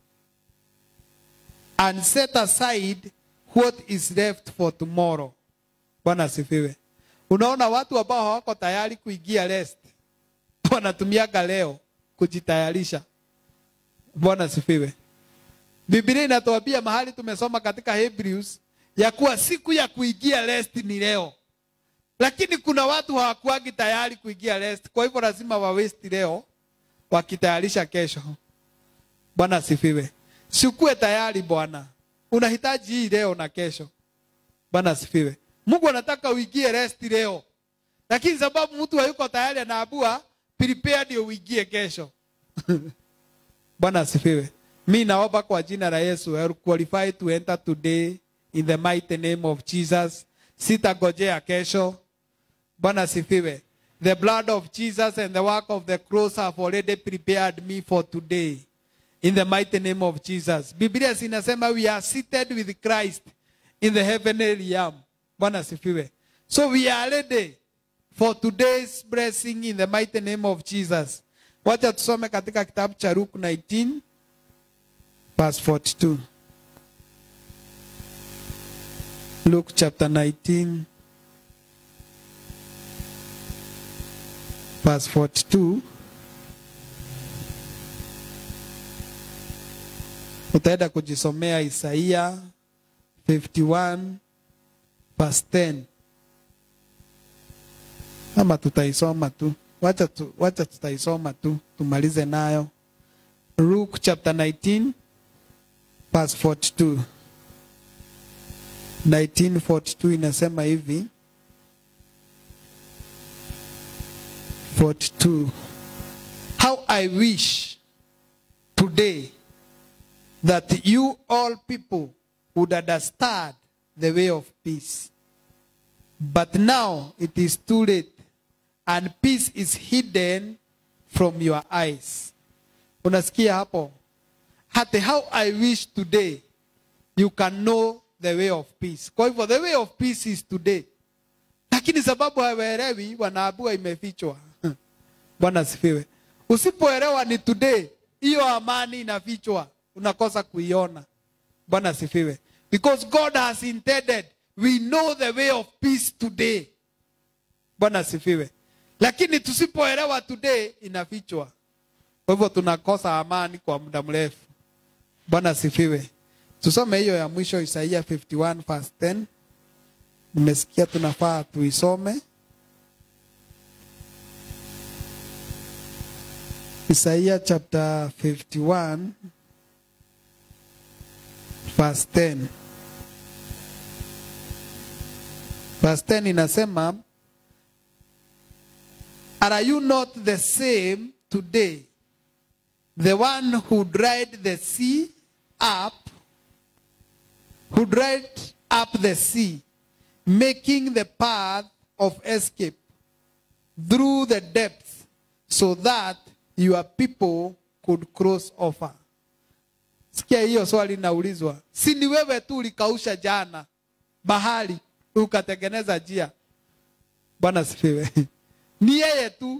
and set aside what is left for tomorrow bwana asifiwe unaona watu ambao hawako tayari kuingia rest wanatumiaga leo kujitayarisha bwana asifiwe biblia inatuambia mahali tumesoma katika hebrews ya kuwa siku ya kuingia rest ni leo lakini kuna watu hawakuagi tayari kuingia rest kwa hivyo lazima wawesti leo wakitayarisha kesho bwana asifiwe sikuwe tayari bwana unahitaji hii leo na kesho bwana asifiwe mungu anataka uingie rest leo lakini sababu mtu hayuko tayari anaabua prepare ndio uingie kesho bwana asifiwe mi naomba kwa jina la yesu I will qualify to enter today in the mighty name of jesus sitagojea kesho bwana asifiwe the blood of jesus and the work of the cross have already prepared me for today in the mighty name of jesus biblia zinasema we are seated with christ in the heavenly realm bwana asifiwe so we are ready for today's blessing in the mighty name of jesus wacha tusome katika kitabu cha luke 19 verse 42 luke chapter 19 verse 42 utaenda kujisomea isaia 51 verse 10 ama tutaisoma tu wacha, tu, wacha tutaisoma tu tumalize nayo luke chapter 19 verse 42 1942 inasema hivi 42 how i wish today that you all people would understand the way of peace but now it is too late and peace is hidden from your eyes unasikia hapo hati how i wish today you can know the way of peace kwa hivyo the way of peace is today lakini sababu hawaelewi wanaabua imefichwa bwana asifiwe usipoelewa ni today hiyo amani inafichwa unakosa kuiona bwana asifiwe because god has intended we know the way of peace today bwana asifiwe lakini tusipoelewa today inafichwa. Kwa hivyo tunakosa amani kwa muda mrefu. Bwana asifiwe. Tusome hiyo ya mwisho Isaia 51 verse 10. Nimesikia tunafaa tuisome. Isaia chapter 51 verse 10. Verse 10 inasema Are you not the same today? The one who dried the sea up, who dried up the sea, making the path of escape through the depths, so that your people could cross over. Sikia hiyo swali linaulizwa, si ni wewe tu ulikausha jana bahari ukatengeneza njia? Bwana sifiwe. Ni yeye tu.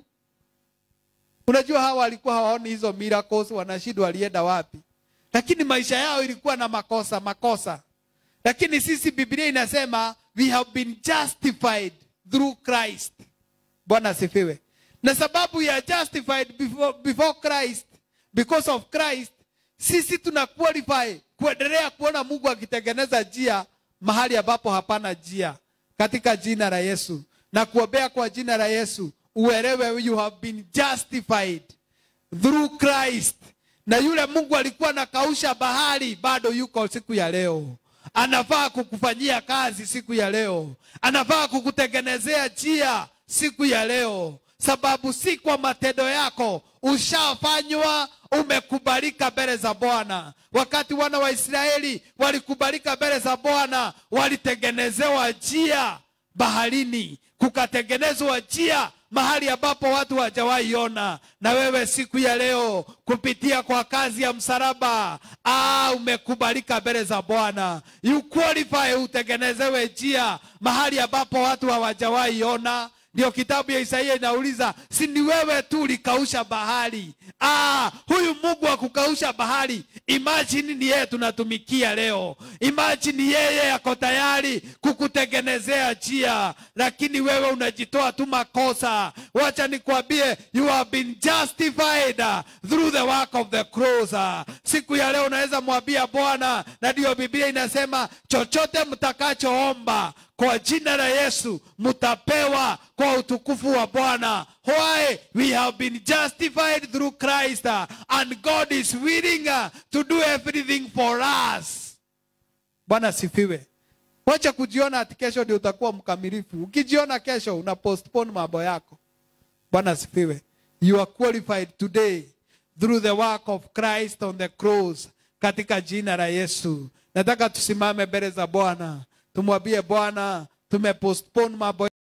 Unajua hawa walikuwa hawaoni hizo miracles, wanashindwa walienda wapi, lakini maisha yao ilikuwa na makosa makosa. Lakini sisi Biblia inasema we have been justified through Christ. Bwana asifiwe. Na sababu ya justified before, before Christ, because of Christ, sisi tuna qualify kuendelea kuona Mungu akitengeneza njia mahali ambapo hapana njia, katika jina la Yesu na kuombea kwa jina la Yesu, uelewe you have been justified through Christ. Na yule Mungu alikuwa anakausha bahari bado yuko siku ya leo, anafaa kukufanyia kazi siku ya leo, anafaa kukutengenezea njia siku ya leo, sababu si kwa matendo yako, ushafanywa umekubalika mbele za Bwana. Wakati wana wa Israeli walikubalika mbele za Bwana, walitengenezewa njia baharini, kukatengenezwa njia mahali ambapo watu hawajawahi ona. Na wewe siku ya leo kupitia kwa kazi ya msalaba, ah, umekubalika mbele za Bwana. You qualify, utengenezewe njia mahali ambapo watu hawajawahi ona. Ndio kitabu ya Isaia inauliza, si ni wewe tu ulikausha bahari? Ah, huyu Mungu wa kukausha bahari, imagine ni yeye tunatumikia leo. Imagine yeye yako tayari kukutengenezea njia, lakini wewe unajitoa tu makosa. Wacha nikwambie, you have been justified through the work of the cross. Siku ya leo unaweza mwambia Bwana, na ndio Biblia inasema chochote mtakachoomba kwa jina la Yesu mtapewa kwa utukufu wa Bwana. Why? We have been justified through Christ uh, and God is willing uh, to do everything for us. Bwana sifiwe. Wacha kujiona ati kesho ndio utakuwa mkamilifu. Ukijiona kesho una postpone mambo yako. Bwana sifiwe. You are qualified today through the work of Christ on the cross katika jina la Yesu. Nataka tusimame mbele za Bwana tumwambie Bwana tumepostpone mambo